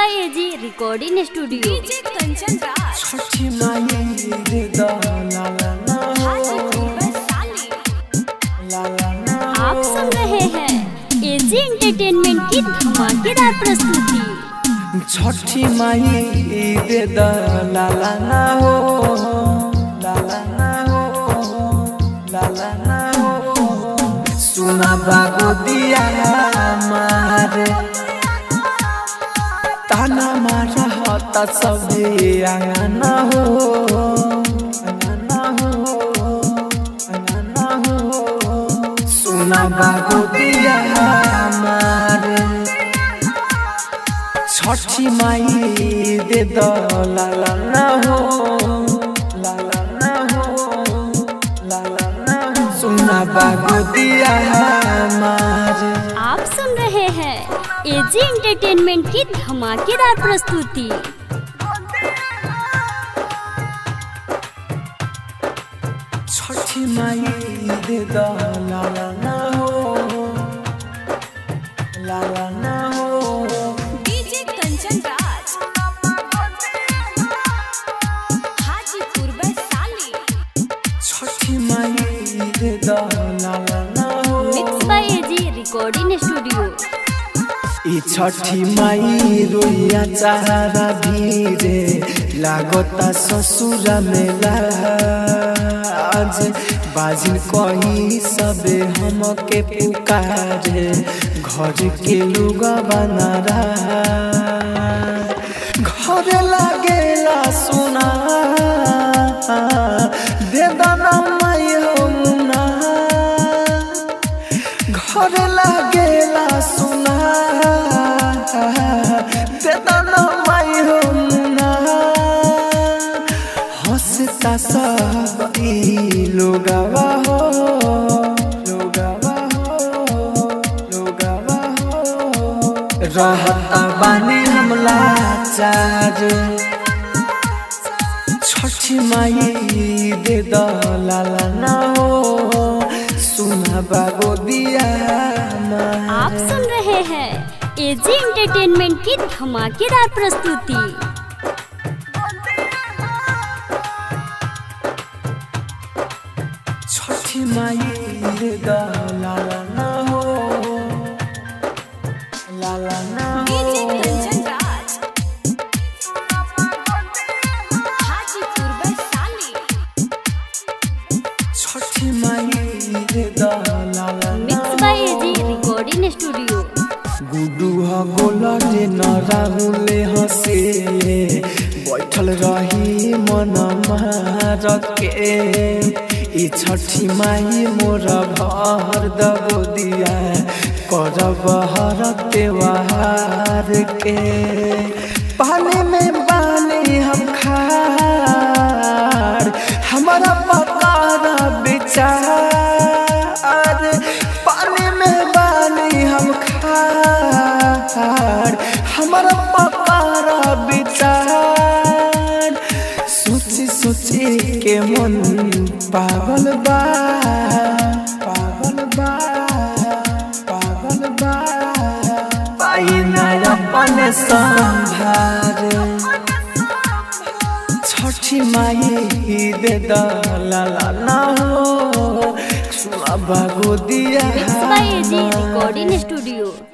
by AG Recording Studio. DJ Kanchan Raj Chhathi Mai रे दा ला ला ना हो हाजीपुर वैशाली ला ला ना आप सुन रहे हैं AG Entertainment की धमाकेदार प्रस्तुति छठी माई रे दा ला ला ना हो ला ला ना हो ला ला ना हो सुना बागो दिया मारे ताना मारा होता सभी आंगना हो आंगना हो आंगना हो सुना बागो दिया मारे छठी माई दे दो ला ला ना हो ला ला ना हो ला ला ना हो सुना बागो दिया मारे आप सुन रहे हैं AG Entertainment की धमाकेदार प्रस्तुति छठी माई दे दो ला ला ना हो ला ला ना हो डीजे कंचन राज हाजीपुर वैशाली छठी माई दे दो ला ला ना हो Mixed by AG Recording Studio. ई छठी माई रोइया चारा भीरे लागता ससुरा में लाज बाजिन कही सबे हमके पुकारे घर के लोग बनारा घर लागेला सुना दे दाना माई हो मुना घर लागेला सुना बेदाना माई हो मुना हंसता सब ई लोगवा हो लोगवा हो लोगवा हो रहता बानी हमला चार छठी माई दे दो ला ला ना हो सुना बागो दिया आप सुन रहे हैं AG Entertainment की धमाकेदार प्रस्तुति छठी माई दे दो ला ला ना हो ला ला ना हो डीजे कंचन राज हाजीपुर वैशाली छठी माई दे दो ला ला ना Mixed by AG Recording Studio. गुडू ह गोलटे न राहुले हसे बैठल रही मन मार के ई छठी माई मोर भर दबो दिया करब हर त्योहार के पानी में बानी हम खार हमारा पकार विचार पानी में बानी हम खार हमारा पकार विचार सोची सोची के मन पागल बा पागल बा पागल बा पाई ना अपन संभार छठी माई दे दा ला ला ना हो सुना बागो दिया Mixed by AG Recording Studio.